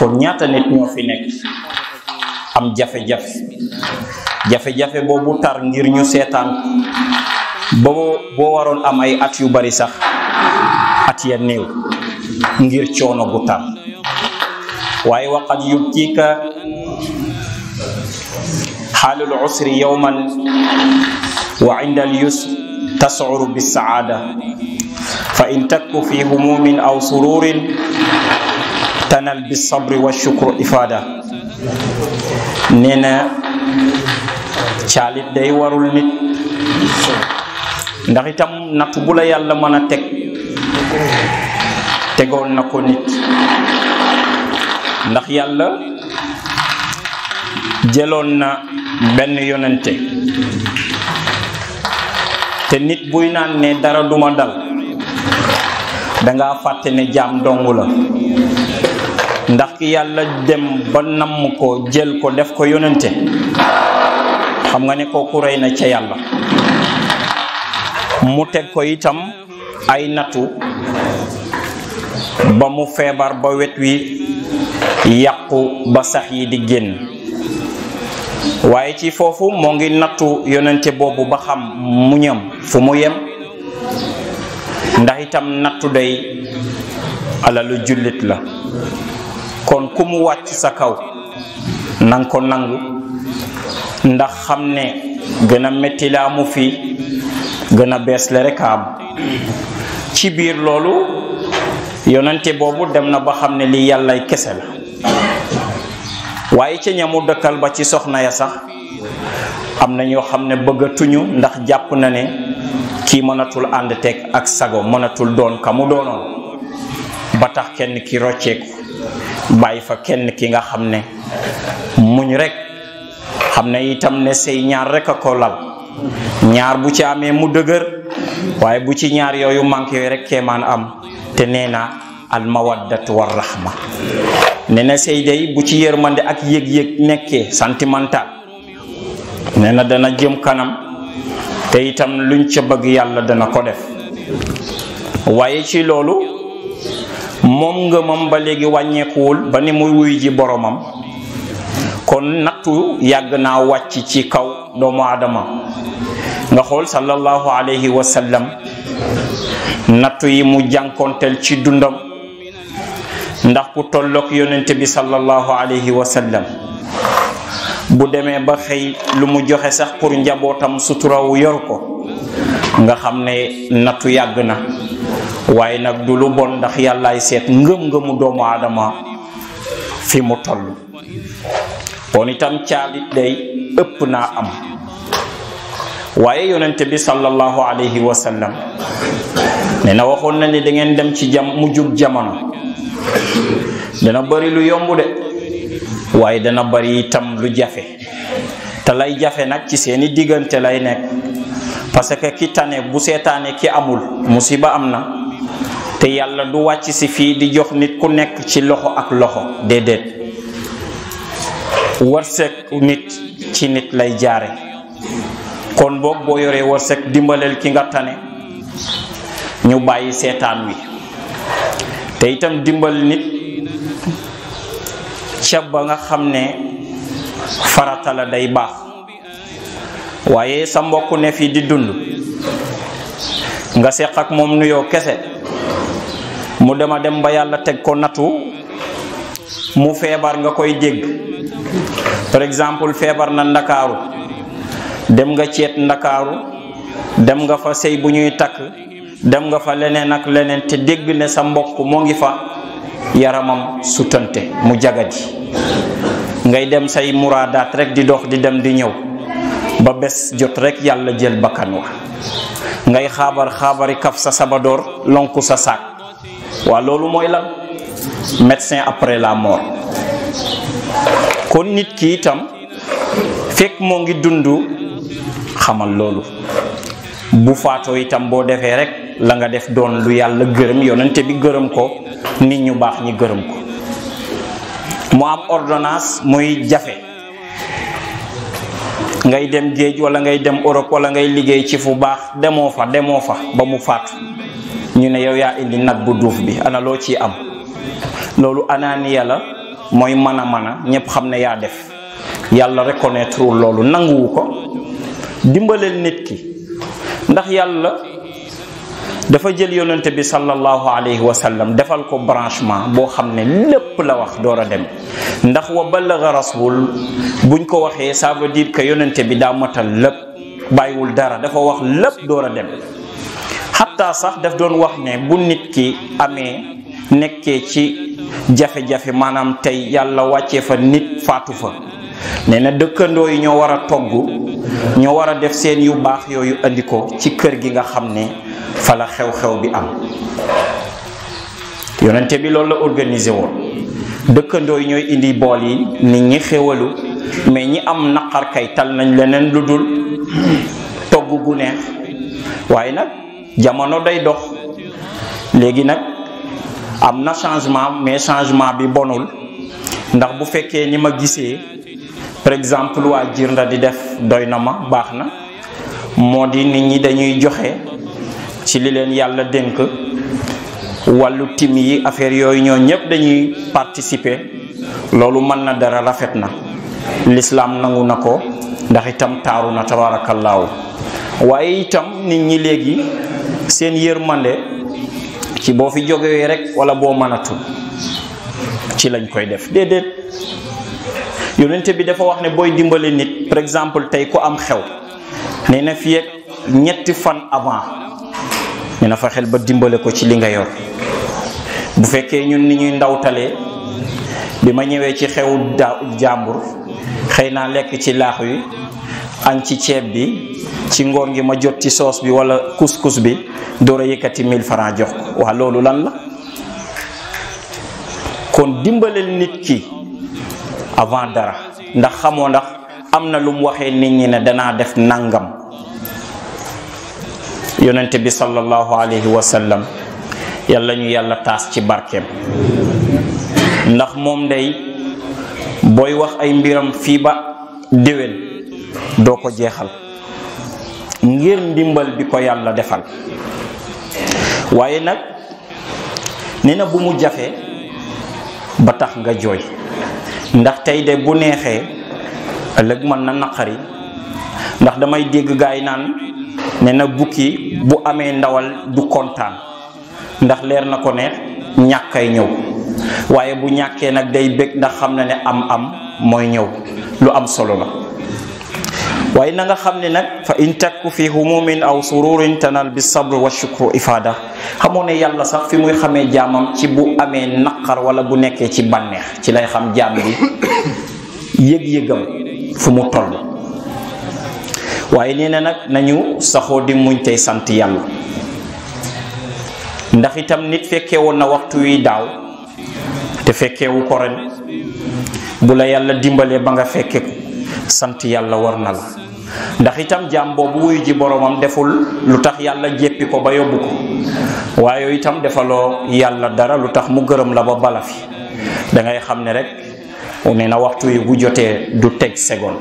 kon ñaata nit ñoo fi nekk am jafe-jafe jafe-jafe boobu tar ngir ñu seetaan boo boo waroon am ay at yu bari sax at ya néew ngir coono bu tar waaye waqad yubtika xaalul usri yowman wa inda al yusr tascuru bisaada fa in takku fi humumin aw sururin tanal bisabri wa shukru ifada nee na caalit day warul nit ndax itam natt bu la yàlla mën a teg tegoon na ko nit ndax yàlla jëloon na benn yonente te nit buy naan ne dara duma dal danga fàtte ne jaam dong la ndax ki yàlla dem ba namm ko jël ko def ko yonente xam nga ne kooku rey na ca yàlla mu teg ko itam ay nattu ba mu feebar ba wet wi yàqu ba sax yi di génn waaye ci foofu moo ngi nattu yonente boobu ba xam muñam fu mu yem ndax itam nattu day alalu jullit la kon ku mu wàcc sa kaw nang ko nangu ndax xam ne gën a metti la amu fi gën a bees le rek am ci biir loolu yonente boobu dem na ba xam ne lii yàllay kese la waaye ca ñamu dëkkal ba ci soxna ya sax am na ñoo xam ne bëggatuñu ndax jàpp na ne kii mënatul ànd teg ak sago mënatul doon ka mu doonoon ba tax kenn ki rocceeku bàyyi fa kenn ki nga xam ne muñ rek xam ne itam ne sëy ñaar rek a ko lal ñaar bu ci amee mu dëgër waaye bu ci ñaar yooyu manqué yooyu rek keemaan am te nee na al mawaddatu war rahma nee na sëy day bu ci yërmande ak yëg-yëg nekkee sentimental nee na dana jëm kanam te itam luñ ca bëgg yàlla dana ko def waaye ci loolu moom ngëmam ba léegi wàññeekuwul ba ni muy wuy ji boromam kon nattu yàgg naa wàcc ci kaw doomu aadama nga xool sallallahu alayhi wa sallam nattu yi mu jànkonteel ci dundam ndax ku tolloog yonente bi sallallahu alayhi wa sallam bu demee ba xëy lu mu joxe sax pour njabootam suturawu yor ko nga xam ne nattu yàgg na waaye nag du lu bon ndax yàllaay seet ngëm-ngëmu doomu aadama fi mu toll kon itam caalit day ëpp naa am waaye yonente bi sallallahu alayhi wa sallam nee na waxoon na ni da ngeen dem ci jam mu jug jamono dana bari lu yomb de waaye dana bari itam lu jafe te lay jafe nag ci seeni diggante lay nekk parce que ki tane bu seetaane ki amul musiba am na te yàlla du wàcc si fii di jox nit ku nekk ci loxo ak loxo déedéet wërsëg nit ci nit lay jaare kon boog boo yoree wërsëg dimbaleel ki nga tane ñu bàyyi seetaan wi te itam dimbal nit ca ba nga xam ne farata la day baax waaye sa mbokk ne fii di dund nga seq ak moom nuyoo kese mu dema dem ba yàlla teg ko nattu mu feebar nga koy dégg par exemple feebar na ndakaaru dem nga ceet ndakaaru dem nga fa sëy bu ñuy takk dem nga fa leneen ak leneen te dégg ne sa mbokk moo ngi fa yaramam sutante mu jagadi ngay dem say muraadaat rek di dox di dem di ñëw ba bés jot rek yàlla jël bakkan wa ngay xaabar xaabari kaf sa sabadoor lonku sa saak waa loolu mooy lan médecin après la mort kon nit ki itam fekk moo ngi dund xamal loolu bu faatoo itam boo defee rek la nga def doon lu yàlla gërëm yonente bi gërëm ko nit ñu baax ñi gërëm ko mu am ordonnance muy jafe ngay dem géej wala ngay dem Europe wala ngay liggéey ci fu baax demoo fa demoo fa ba mu faatu ñu ne yow yaa indi nag bu duuf bi ana loo ciy am loolu anaaniya la mooy mën a mën a ñépp xam ne yaa def yàlla reconnaître loolu nanguwu ko dimbaleel nit ki ndax yàlla dafa jël yonente bi sallallahu alayhi wa sallam defal ko branchement boo xam ne lépp la wax door a dem ndax wa ballaga rasul buñ ko waxee ça veut dire que yonente bi daa matal lépp bàyyiwul dara dafa wax lépp door a dem xatta sax daf doon wax ne bu nit ki amee nekkee ci jafe-jafe maanaam tey yàlla wàccee fa nit faatu fa nee na dëkkandoo yi ñoo war a togg ñoo war a def seen yu baax yooyu andi ko ci kër gi nga xam ne fa la xew-xew bi am yonente bi loolu la organisé woon dëkkandoo yi ñooy indi bool yi nit ñi xéwalu mais ñi am naqar kay tal nañ leneen lu dul togg gu neex waaye nag jamono day dox léegi nag am na changement mais changement bi bonul ndax bu fekkee ni ma gisee par exemple waa Jirnda di def doy na ma baax na moo di nit ñi dañuy joxe ci li leen yàlla dénk wàllu tim yi affaire yooyu ñoo ñëpp dañuy participer loolu mën na dara rafet na lislaam nangu na ko ndax itam taaru na tabaarakallaahu waaye itam nit ñi léegi seen yërmande ci boo fi jógee rek wala boo mënatul ci lañ koy def déedéet yonente bi dafa wax ne booy dimbale nit par exemple tey ku am xew nee na fii ak ñetti fan avant nee na fa xel ba dimbale ko ci li nga yor bu fekkee ñun ni ñuy ndawtalee bi ma ñëwee ci xew da jàmbur xëy naa lekk ci laax wi añ ci ceeb bi ci ngoon gi ma jot ci soos bi wala couscous bi door a yëkkati 1000 francs jox ko waa loolu lan la kon dimbaleel nit ki avant dara ndax xamoo ndax am na lu mu waxee nit ñi ne danaa def nangam yonente bi sallallahu alayhi wa sallam yàlla ñu yàlla taas ci barkeem ndax moom day booy wax ay mbiram fii ba déwén doo ko jeexal ngir ndimbal bi ko yàlla defal waaye nag nee na bu mu jafe ba tax nga jooy ndax tey de bu neexee ëllëg mën na naqari ndax damay dégg gaay naan ne na bukki bu amee ndawal du kontaan ndax leer na ko ne ñàkkay ñëw waaye bu ñàkkee nag day bég ndax xam na ne am am mooy ñëw lu am solo la waaye na nga xam ne nag fa in takku fi humumin aw sururin tanal bi sabr wa shukru ifada xamoo ne yàlla sax fi muy xamee jaamam ci bu amee naqar wala bu nekkee ci bànneex ci lay xam jaam bi yëg-yëgam fu mu toll waaye nee na nag nañu saxoo di muñ tey sant yàlla ndax itam nit fekkee woon na waxtu wi daaw te fekkeewu ko ren bu la yàlla dimbalee ba nga fekke ko sant yàlla war na la ndax itam jaam boobu wuyu ji boromam deful lu tax yàlla jéppi ko ba yóbbu ko waaye itam defaloo yàlla dara lu tax mu gërëm la ba bala fi da ngay xam ne rek nee na waxtu yi bu jotee du teg segon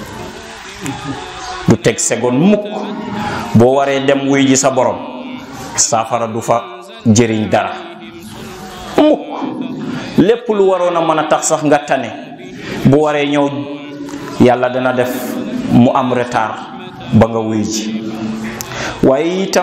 du teg segon mukk boo waree dem wuy ji sa borom saafara du fa jëriñ dara mukk lépp lu waroon a mën a tax sax nga tane bu waree ñëw yàlla dana def mu am retard ba nga wuy ji waaye itam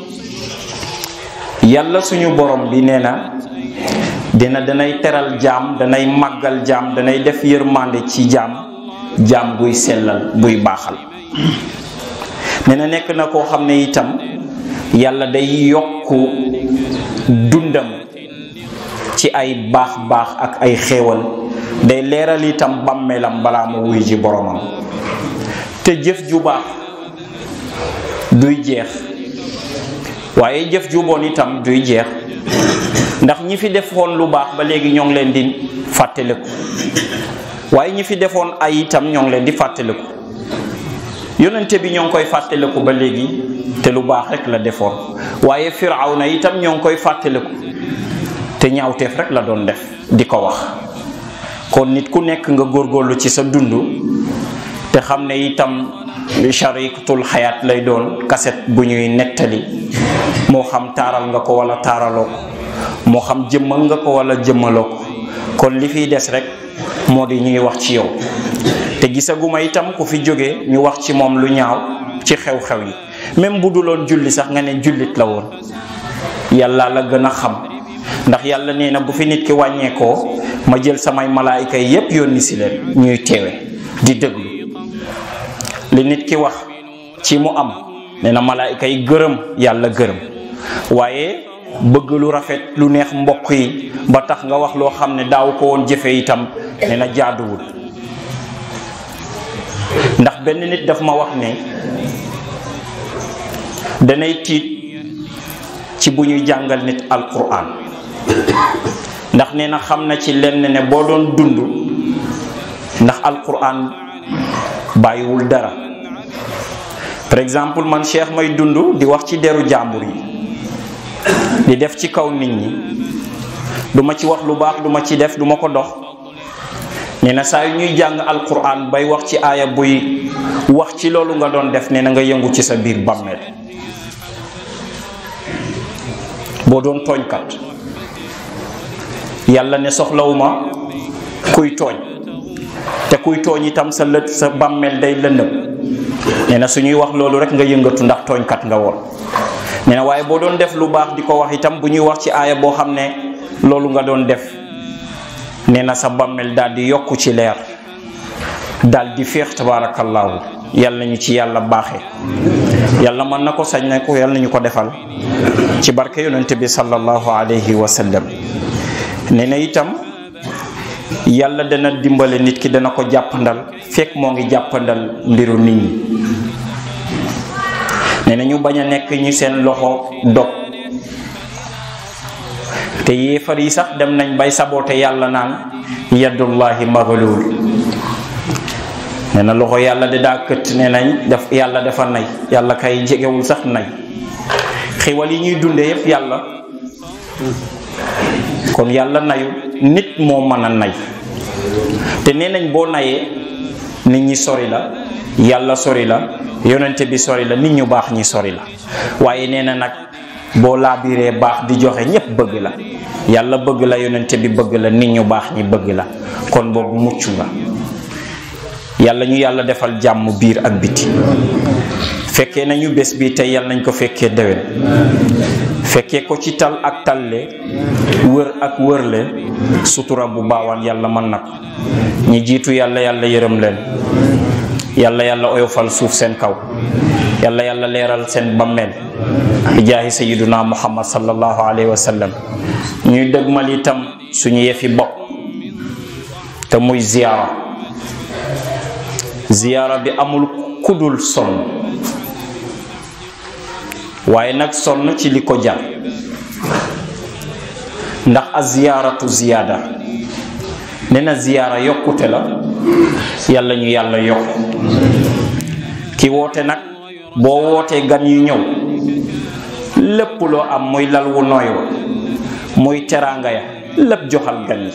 yàlla suñu borom bi nee na dina danay teral jaam danay màggal jaam danay def yërmande ci jaam jaam buy sellal buy baaxal nee na nekk na koo xam ne itam yàlla day yokku dundam ci ay baax baax ak ay xéewal day leeral itam bàmmeelam balaa mu wuy ji boromam te jëf ju baax duy jeex waaye jëf ju bon itam duy jeex ndax ñi fi defoon lu baax ba léegi ñoo ngi leen di fàttaliku waaye ñi fi defoon ay itam ñoo ngi leen di fàttaliku yonente bi ñoo ngi koy fàttaliku ba léegi te lu baax rek la defoon waaye firawna itam ñoo ngi koy fàttaliku te ñaawteef rek la doon def di ko wax kon nit ku nekk nga góorgóorlu ci sa dund te xam ne itam charikatul xayaat lay doon kaset bu ñuy nettali moo xam taaral nga ko wala taaraloo ko moo xam jëmmal nga ko wala jëmmaloo ko kon li fiy des rek moo di ñuy wax ci yow te gisaguma itam ku fi jóge ñu wax ci moom lu ñaaw ci xew-xew yi même bu duloon julli sax nga ne jullit la woon yàlla la gën a xam ndax yàlla nee na bu fi nit ki wàññeekoo ma jël samay malaayika yi yépp yónni si leen ñuy teewe di déglu li nit ki wax ci mu am nee na malaayika yi gërëm yàlla gërëm waaye bëgg lu rafet lu neex mbokk yi ba tax nga wax loo xam ne daaw ko woon jëfe itam nee na jaaduwul ndax benn nit daf ma wax ne danay tiit ci bu ñuy jàngal nit alquran ndax nee na xam na ci lenn ne boo doon dund ndax alquran bàyyiwul dara par exemple man cheikh may dund di wax ci deru jàmbur yi di def ci kaw nit ñi duma ci wax lu baax duma ci def duma ko dox nee na saa yu ñuy jàng alquran bay wax ci aaya buy wax ci loolu nga doon def nee na nga yëngu ci sa biir bàmmeel boo doon tooñkat yàlla ne soxlawuma kuy tooñ te kuy tooñ itam sa lët sa bàmmeel day lëndëm nee na suñuy wax loolu rek nga yëngatu ndax tooñkat nga woon nee na waaye boo doon def lu baax di ko wax itam bu ñuy wax ci aaya boo xam ne loolu nga doon def nee na sa bàmmeel daal di yokku ci leer daal di féex tabaarakallaahu yàlla nañu ci yàlla baaxe yàlla mën na ko sañ na ko yàlla nañu ko defal ci barke yonente bi sallallahu alayhi wa sallam nee na itam yàlla dana dimbale nit ki dana ko jàppandal fekk moo ngi jàppandal mbiru nit ñi nee na ñu bañ a nekk ñu seen loxo dog te yéefar yi sax dem nañ bay saboote yàlla naan yadullahi maghlul nee na loxo yàlla de daa këtt nee nañ daf yàlla dafa nay yàlla kay jegewul sax nay xiwal yi ñuy dunde yépp yàlla kon yàlla nayu nit moo mën a nay te nee nañ boo nayee nit ñi sori la yàlla sori la yonente bi sori la nit ñu baax ñi sori la waaye nee na nag boo laabiree baax di joxe ñépp bëgg la yàlla bëgg la yonente bi bëgg la nit ñu baax ñi bëgg la kon boobu mucc nga yàlla ñu yàlla defal jàmm biir ak biti fekkee nañu bés bi tey yàlla nañ ko fekkee déwén fekkee ko ci tal ak talle wër ak wërle sutura bu baawaan yàlla mën na ko ñi jiitu yàlla yàlla yërëm leen yàlla yàlla oyofal suuf seen kaw yàlla yàlla leeral seen bammeel bi jaahi sayiduna muhammad sallallahu alayhi wa sallam ñuy dëgmal itam suñu yefi bopp te muy ziyaara ziyaara bi amul kudul sonn waaye nag sonn ci li ko jar ndax a ziyaaratu ziyaada nee na ziyaara yokkute la yàlla ñu yàlla yokk ki woote nag boo wootee gan yu ñëw lépp loo am muy lal wu nooy wa muy teraanga ya lépp joxal gan yi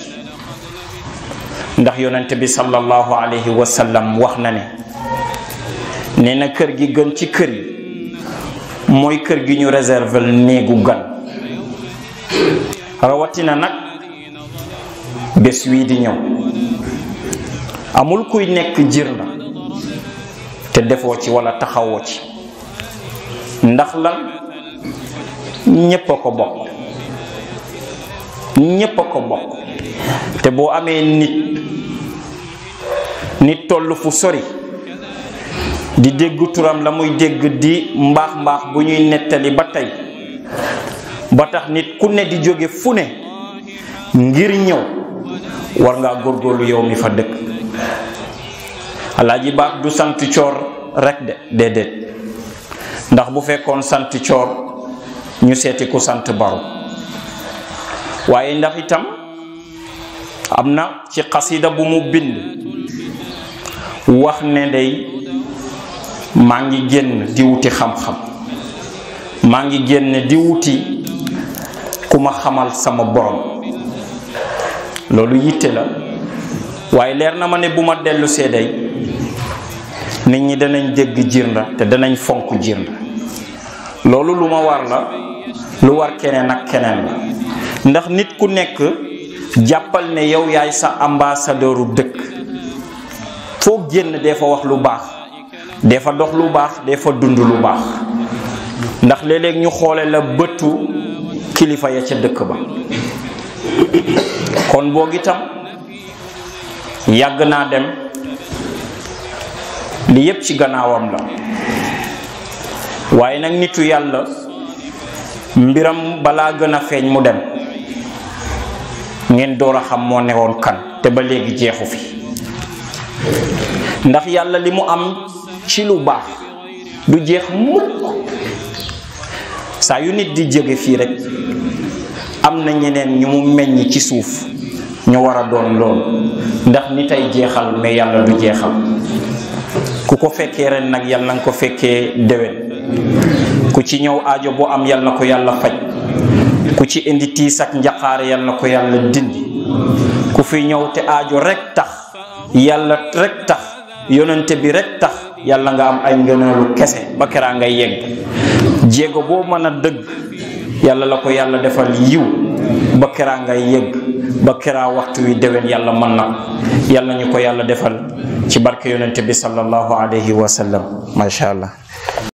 ndax yonent bi sallallahu alayhi wa sallam wax na ne nee na kër gi gën ci kër yi mooy kër gi ñu réserver néegu gan rawatina nag bés wii di ñëw amul kuy nekk jir na te defoo ci walla taxawoo ci ndax lan ñépp a ko bokk ñépp a ko bokk te boo amee nit nit toll fu sori di dégg turam la muy dégg di mbaax mbaax bu ñuy nettali ba tey ba tax nit ku ne di jóge fu ne ngir ñëw war ngaa góorgóorlu yow mi fa dëkk alaaji baax du sant coor rek de déedéet ndax bu fekkoon sant coor ñu seeti ku sant baro waaye ndax itam am na ci xasida bu mu bind wax ne day maa ngi génn di wuti xam-xam maa ngi génn di wuti ku ma xamal sama borom loolu yitte la waaye leer na ma ne bu ma dellu seeday nit ñi danañ dégg jirnda te danañ fonk jirnda loolu lu ma war la lu war keneen ak keneen la ndax nit ku nekk jàppal ne yow yaay sa ambassadeuru dëkk foo génn dee fa wax lu baax dee fa dox lu baax dee fa dund lu baax ndax léeg-léeg ñu xoole la bëtu kilifa ya ca dëkk ba kon boog itam yàgg naa dem li yépp ci gannaawam la waaye nag nitu yàlla mbiram balaa gën a feeñ mu dem ngeen door a xam moo newoon kan te ba léegi jeexu fi ndax yàlla li mu am ci lu baax du jeex mukk saa yu nit di jóge fii rek am na ñeneen ñu mu meññ ci suuf ñu war a doon lool ndax nit ay jeexal mais yàlla du jeexal ku ko fekkee ren nag yàlla nga ko fekkee déwén ku ci ñëw aajo boo am yàlla na ko yàlla faj ku ci indi tiis ak njaqaare yàlla na ko yàlla dindi ku fi ñëw te aajo rek tax yàlla rek tax yonente bi rek tax yàlla nga am ay ngëneelu kese ba keraa ngay yegg jéego boo mën a dëgg yàlla la ko yàlla defal yiw ba keraa ngay yegg ba keraa waxtu wi déwén yàlla mën na ko yàlla ñu ko yàlla defal ci barke yonente bi sallallahu alayhi wa sallam macha allah